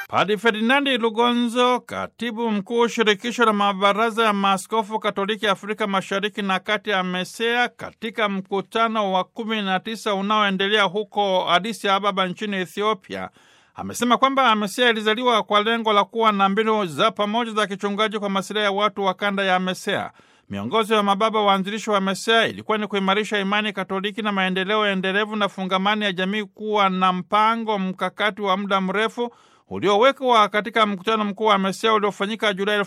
Padi Ferdinandi Lugonzo, katibu mkuu shirikisho la mabaraza ya maaskofu Katoliki Afrika Mashariki na Kati, amesea katika mkutano wa kumi na tisa unaoendelea huko Addis Ababa nchini Ethiopia. Amesema kwamba AMESEA ilizaliwa kwa lengo la kuwa na mbinu za pamoja za kichungaji kwa masilahi ya watu wa kanda ya AMESEA. Miongozo ya mababa waanzilishi wa AMESEA ilikuwa ni kuimarisha imani Katoliki na maendeleo endelevu na fungamani ya jamii, kuwa na mpango mkakati wa muda mrefu uliowekwa katika mkutano mkuu wa AMESEA uliofanyika Julai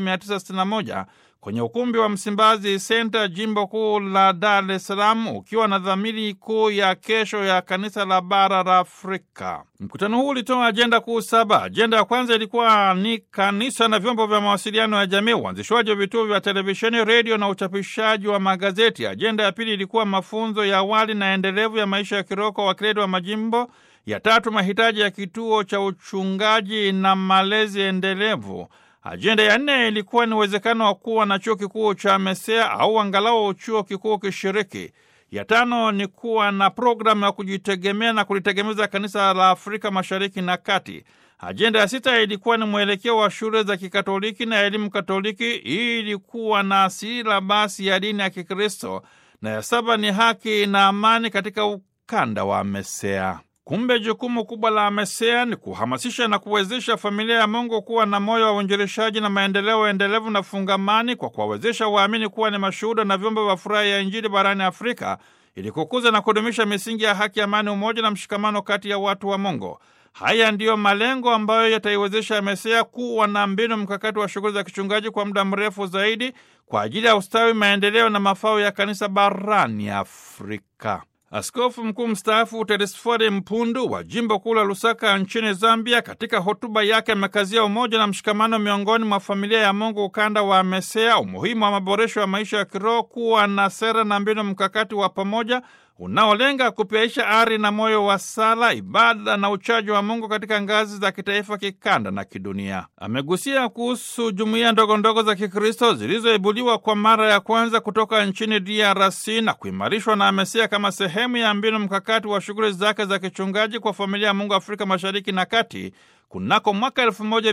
1961 kwenye ukumbi wa Msimbazi Senta, jimbo kuu la Dar es Salaam, ukiwa na dhamiri kuu ya kesho ya kanisa la bara la Afrika. Mkutano huu ulitoa ajenda kuu saba. Ajenda ya kwanza ilikuwa ni kanisa na vyombo vya mawasiliano ya jamii, uanzishwaji wa vituo vya televisheni, redio na uchapishaji wa magazeti. Ajenda ya pili ilikuwa mafunzo ya awali na endelevu ya maisha ya kiroho kwa wakileli wa majimbo. Ya tatu, mahitaji ya kituo cha uchungaji na malezi endelevu. Ajenda ya nne ilikuwa ni uwezekano wa kuwa na chuo kikuu cha AMESEA au angalau chuo kikuu kishiriki. Ya tano ni kuwa na programu ya kujitegemea na kulitegemeza kanisa la Afrika Mashariki na Kati. Ajenda ya sita ilikuwa ni mwelekeo wa shule za Kikatoliki na elimu Katoliki ili kuwa na silabasi ya dini ya Kikristo, na ya saba ni haki na amani katika ukanda wa AMESEA. Kumbe jukumu kubwa la AMESEA ni kuhamasisha na kuwezesha familia ya Mungu kuwa na moyo wa uinjilishaji na maendeleo endelevu na fungamani, kwa kuwawezesha waamini kuwa ni mashuhuda na vyombo vya furaha ya Injili barani Afrika, ili kukuza na kudumisha misingi ya haki, amani, umoja na mshikamano kati ya watu wa Mungu. Haya ndiyo malengo ambayo yataiwezesha AMESEA kuwa na mbinu mkakati wa shughuli za kichungaji kwa muda mrefu zaidi kwa ajili ya ustawi, maendeleo na mafao ya kanisa barani Afrika. Askofu mkuu mstaafu Telesfore Mpundu wa jimbo kuu la Lusaka nchini Zambia, katika hotuba yake amekazia umoja na mshikamano miongoni mwa familia ya Mungu ukanda wa AMESEA, umuhimu wa maboresho ya maisha ya kiroho, kuwa na sera na mbinu mkakati wa pamoja unaolenga kupyaisha ari na moyo wa sala, ibada na uchaji wa Mungu katika ngazi za kitaifa, kikanda na kidunia. Amegusia kuhusu jumuiya ndogondogo za Kikristo zilizoibuliwa kwa mara ya kwanza kutoka nchini DRC na kuimarishwa na AMESEA kama sehemu ya mbinu mkakati wa shughuli zake za kichungaji kwa familia ya Mungu Afrika Mashariki na Kati kunako mwaka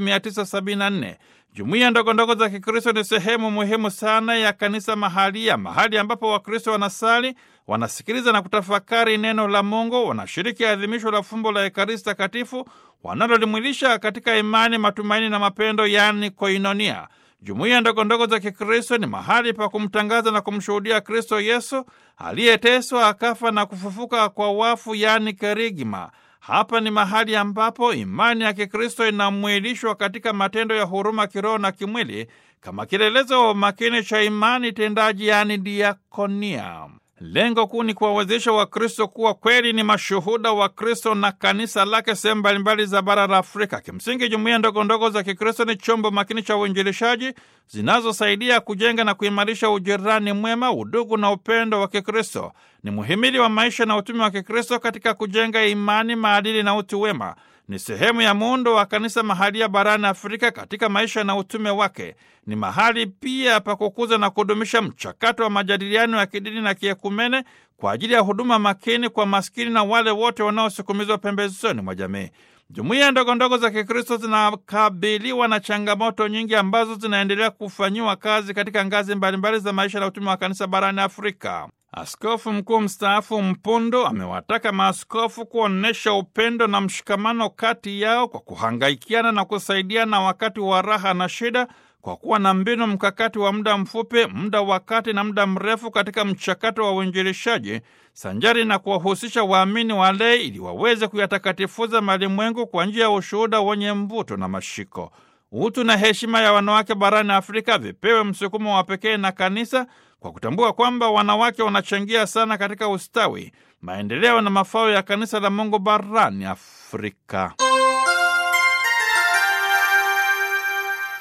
1974. Jumuiya ndogondogo za Kikristo ni sehemu muhimu sana ya kanisa mahalia, mahali ambapo Wakristo wanasali, wanasikiliza na kutafakari neno la Mungu, wanashiriki adhimisho la fumbo la Ekaristi Takatifu wanalolimwilisha katika imani, matumaini na mapendo, yaani koinonia. Jumuiya ndogondogo za Kikristo ni mahali pa kumtangaza na kumshuhudia Kristo Yesu aliyeteswa, akafa na kufufuka kwa wafu, yaani kerigma. Hapa ni mahali ambapo imani ya Kikristo inamwilishwa katika matendo ya huruma kiroho na kimwili kama kielelezo makini cha imani tendaji, yaani diakonia. Lengo kuu ni kuwawezesha Wakristo kuwa kweli ni mashuhuda wa Kristo na kanisa lake sehemu mbalimbali za bara la Afrika. Kimsingi, jumuiya ndogo ndogo za Kikristo ni chombo makini cha uinjilishaji zinazosaidia kujenga na kuimarisha ujirani mwema, udugu na upendo wa Kikristo. Ni muhimili wa maisha na utume wa Kikristo katika kujenga imani, maadili na utu wema. Ni sehemu ya muundo wa kanisa mahalia barani Afrika katika maisha na utume wake. Ni mahali pia pa kukuza na kudumisha mchakato wa majadiliano ya kidini na kiekumene kwa ajili ya huduma makini kwa maskini na wale wote wanaosukumizwa pembezoni mwa jamii. Jumuiya ndogo ndogo za Kikristo zinakabiliwa na changamoto nyingi ambazo zinaendelea kufanyiwa kazi katika ngazi mbalimbali za maisha na utume wa kanisa barani Afrika. Askofu mkuu mstaafu Mpundu amewataka maaskofu kuonyesha upendo na mshikamano kati yao kwa kuhangaikiana na kusaidiana wakati wa raha na shida, kwa kuwa na mbinu mkakati wa muda mfupi, muda wa kati na muda mrefu katika mchakato wa uinjilishaji, sanjari na kuwahusisha waamini walei ili waweze kuyatakatifuza malimwengu kwa njia ya ushuhuda wenye mvuto na mashiko. Utu na heshima ya wanawake barani Afrika vipewe msukumo wa pekee na kanisa kwa kutambua kwamba wanawake wanachangia sana katika ustawi, maendeleo na mafao ya kanisa la Mungu barani Afrika.